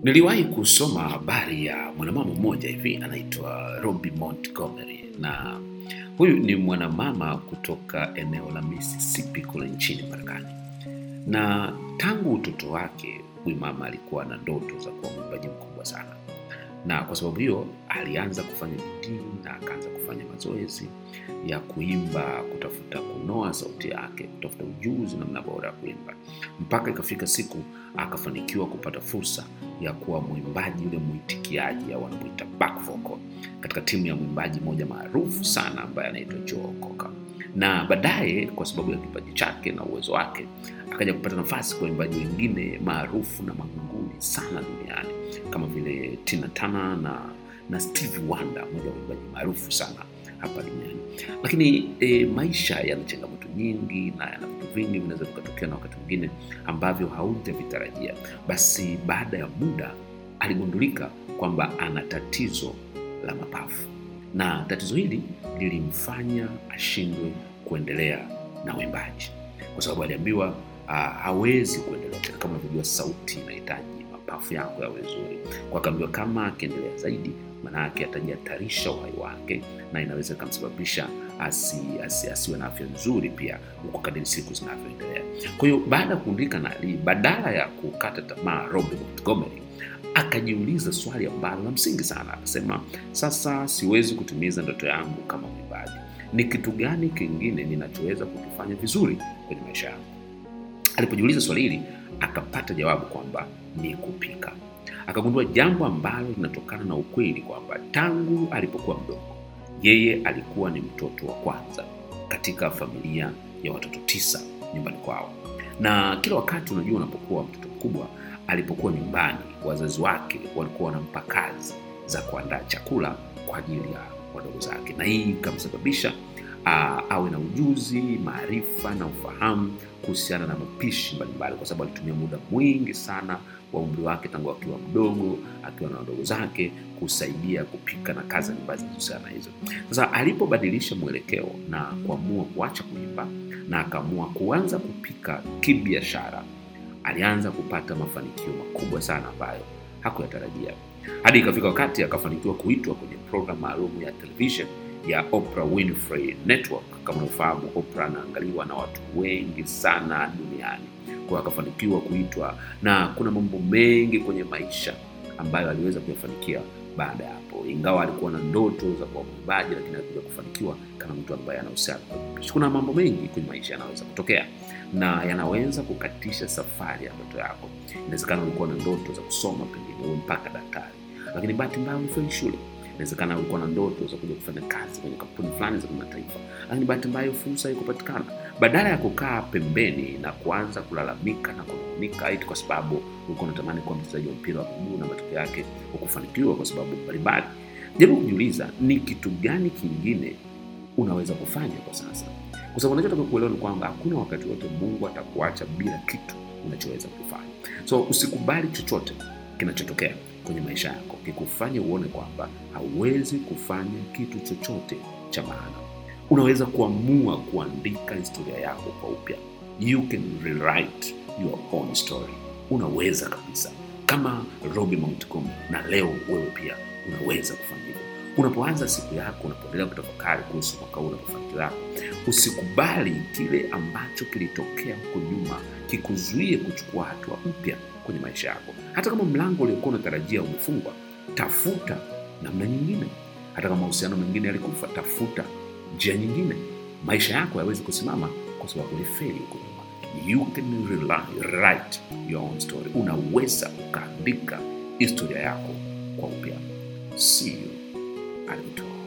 Niliwahi kusoma habari ya mwanamama mmoja hivi anaitwa Robbie Montgomery, na huyu ni mwanamama kutoka eneo la Mississippi kule nchini Marekani, na tangu utoto wake huyu mama alikuwa na ndoto za kuwa mwimbaji mkubwa sana, na kwa sababu hiyo alianza kufanya bidii na akaanza kufanya mazoezi ya kuimba, kutafuta kunoa sauti yake, kutafuta ujuzi namna bora ya kuimba, mpaka ikafika siku akafanikiwa kupata fursa ya kuwa mwimbaji yule mwitikiaji au wanamuita back vocal katika timu ya mwimbaji mmoja maarufu sana ambaye anaitwa Joe Cocker. Na baadaye kwa sababu ya kipaji chake na uwezo wake akaja kupata nafasi kwa waimbaji wengine maarufu na magunguni sana duniani kama vile Tina Turner na, na Stevie Wonder, mmoja wa waimbaji maarufu sana hapa duniani. Lakini e, maisha yana changamoto nyingi na yana vitu vingi vinaweza vikatokea na wakati mwingine ambavyo haujavitarajia. Basi baada ya muda aligundulika kwamba ana tatizo la mapafu, na tatizo hili lilimfanya ashindwe kuendelea na uimbaji, kwa sababu aliambiwa uh, hawezi kuendelea tena. Kama unavyojua, sauti inahitaji mapafu yako yawe zuri, kwa akaambiwa kama akiendelea zaidi manake atajihatarisha uhai wake na inaweza ikamsababisha asi, asi, asiwe na afya nzuri pia huko kadiri siku zinavyoendelea. Kwa hiyo baada ya kuundika na Ali, badala ya kukata tamaa, Robbie Montgomery akajiuliza swali ambalo la msingi sana. Akasema, sasa siwezi kutimiza ndoto yangu kama mwimbaji, ni kitu gani kingine ninachoweza kukifanya vizuri kwenye maisha yangu? Alipojiuliza swali hili akapata jawabu kwamba ni kupika. Akagundua jambo ambalo linatokana na ukweli kwamba tangu alipokuwa mdogo yeye alikuwa ni mtoto wa kwanza katika familia ya watoto tisa nyumbani kwao, na kila wakati, unajua, unapokuwa mtoto mkubwa, alipokuwa nyumbani, wazazi wake walikuwa wanampa kazi za kuandaa chakula kwa ajili ya wadogo zake, na hii ikamsababisha uh, awe na ujuzi, maarifa na ufahamu kuhusiana na mapishi mbalimbali, kwa sababu alitumia muda mwingi sana wa umri wake tangu akiwa mdogo, akiwa na wadogo zake kusaidia kupika na kazi mbalimbali zinazohusiana na hizo. Sasa alipobadilisha mwelekeo na kuamua kuacha kuimba na akaamua kuanza kupika kibiashara, alianza kupata mafanikio makubwa sana ambayo hakuyatarajia, hadi ikafika wakati akafanikiwa kuitwa kwenye programu maalum ya television ya Oprah Winfrey Network. Kama unafahamu, Oprah anaangaliwa na watu wengi sana duniani, kwa akafanikiwa kuitwa, na kuna mambo mengi kwenye maisha ambayo aliweza kuyafanikia baada ya hapo. Ingawa alikuwa na ndoto za kuwa mwimbaji, lakini alikuja kufanikiwa kama mtu ambaye anahusiana kwenye maisha. Kuna mambo mengi kwenye maisha yanaweza kutokea na yanaweza kukatisha safari ya ndoto yako. Inawezekana ulikuwa na ndoto za kusoma, pengine uwe mpaka daktari, lakini bahati mbaya umefeli shule inawezekana ulikuwa na ndoto za kuja kufanya kazi kwenye kampuni fulani za kimataifa, lakini bahati mbaya fursa haikupatikana. Badala ya kukaa pembeni na kuanza kulalamika na kunung'unika eti kwa sababu ulikuwa unatamani kuwa mchezaji wa mpira wa miguu na matokeo yake hukufanikiwa kwa sababu mbalimbali, jaribu kujiuliza ni kitu gani kingine unaweza kufanya kwa sasa, kwa sababu unachotaka kuelewa ni kwamba hakuna wakati wote Mungu atakuacha bila kitu unachoweza kufanya. So usikubali chochote kinachotokea kwenye maisha yako kikufanye uone kwamba hauwezi kufanya kitu chochote cha maana. Unaweza kuamua kuandika historia yako kwa upya. You can rewrite your own story. Unaweza kabisa, kama Robbie Montgomery, na leo wewe pia unaweza kufanya hivyo. Unapoanza siku yako, unapoendelea kutafakari kuhusu mwaka huu na mafanikio yako, usikubali kile ambacho kilitokea huko nyuma kikuzuie kuchukua hatua mpya kwenye maisha yako. Hata kama mlango uliokuwa unatarajia umefungwa, tafuta namna nyingine. Hata kama mahusiano mengine yalikufa, tafuta njia nyingine. Maisha yako hayawezi kusimama kwa sababu ulifeli huko nyuma. You can rewrite your own story. Unaweza ukaandika historia yako kwa upya. See you at the top.